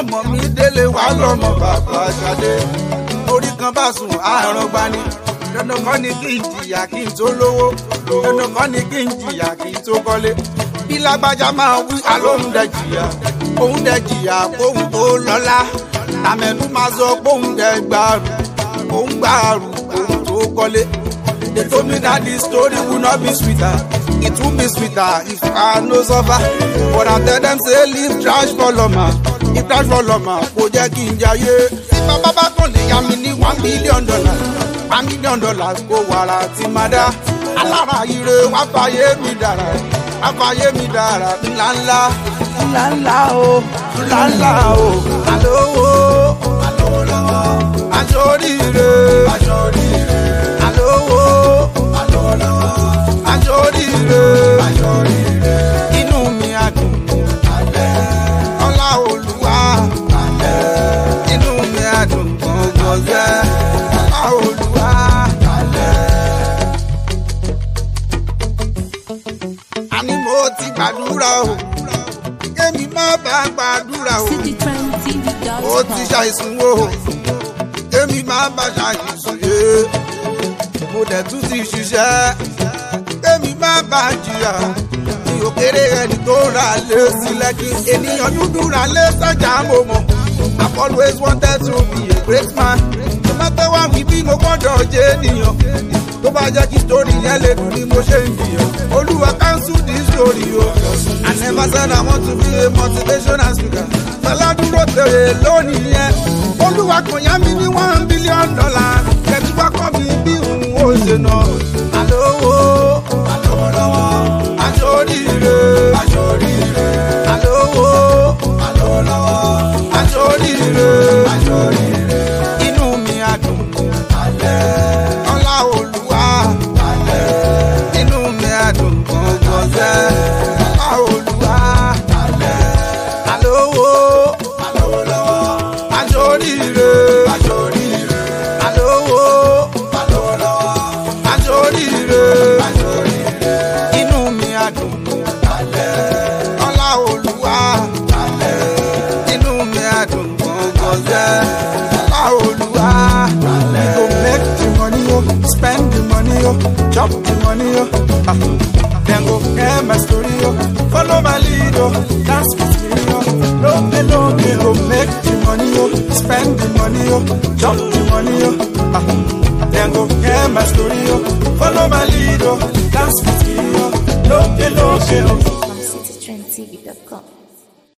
mọ̀ mí délé wá lọ́mọ bàbá ṣadé orí kan bá sùn àárọ̀ gbani dandan kọ́ ni kí n jìyà kí n tó lówó dandan kọ́ ni kí n jìyà kí n tó kọ́lé bí lágbájá máa wí àlóhùn dẹ jìyà òun dẹ jìyà kóhun tó lọ́lá tàmẹ̀nú máa sọ kóhun dẹ gbàrú òun gbàrú kóhun tó kọ́lé they told me that this story would not be sweeter it would be sweeter if I no suffer but I tell them say leave trash for lọ́mà if trash for lọ́mà kò jẹ́ kí n jayé tí bàbá bá kàn lè yá mi ní one million dollars one million dollars kó wàrà tí máa dá alára ire wá fàyè mi dára wá fàyè mi dára ńláńlá ńláńlá o ńláńlá o àlówó àlówó lọ́wọ́ àjòríire àjòríire àlówó àlówó lọ́wọ́ àjòríire àjòríire inú mi á dùn alẹ́ ọlá olúwa alẹ́ inú mi á dùn gbọ̀ngbọ̀n jẹ́ ọlá olúwa alẹ́. àní mo ti gbàdúrà o kémi má bá gbàdúrà o ó ti ṣàìsùn o kémi má bá ṣàìsùn yé mo dẹ̀ tún ti ṣiṣẹ́ kémi má bá jìyà mi ò kéré ẹni tó ra lé sílẹ̀ kí ènìyàn dúdú ra lé sọ́jà mo mọ̀ I've always wanted to be a great man no matter what we be mo gbọ́dọ̀ jẹ́ ènìyàn tó bá jẹ́ kí story yẹn lè dùn ni mo ṣe ń jìyàn olúwa cancel this story o I never said I want to be a motivational speaker fẹlá dúró tèrè lónìí yẹn olúwa kò yá mi ní one billion dollar kẹtù wá kọ́ mi bí òun ó ṣe nà àlówó àlówó lọ́wọ́ àjòríire àjòríire àlówó àlówó lọ́wọ́ àjòríire àjòríire inú mi á dùn alẹ́ ọlá olúwa alẹ́ inú mi á dùn gbọ̀ngbọ̀n jẹ́ ọlá olúwa alẹ́ àlówó àlówó lọ́wọ́ àjòríire àjòríire àlówó àlówó lọ́wọ́ àjòríire àjòríire inú mi á dùn alẹ́ ọlá olúwa alẹ́ inú mi á dùn gbọ̀ngbọ̀n jẹ́ ọlá olúwa alẹ́. go make the money, yo, spend the money, yo, chop the money, yo. Ah. Then go hear my story, yo, follow my lead, yo, dance with me, yo. No pay, no pay, go make the money, yo, spend the money, yo, chop the money, yo. Ah. Then go hear my story, yo, follow my lead, yo, dance with me, yo. No pay, no pay, yo.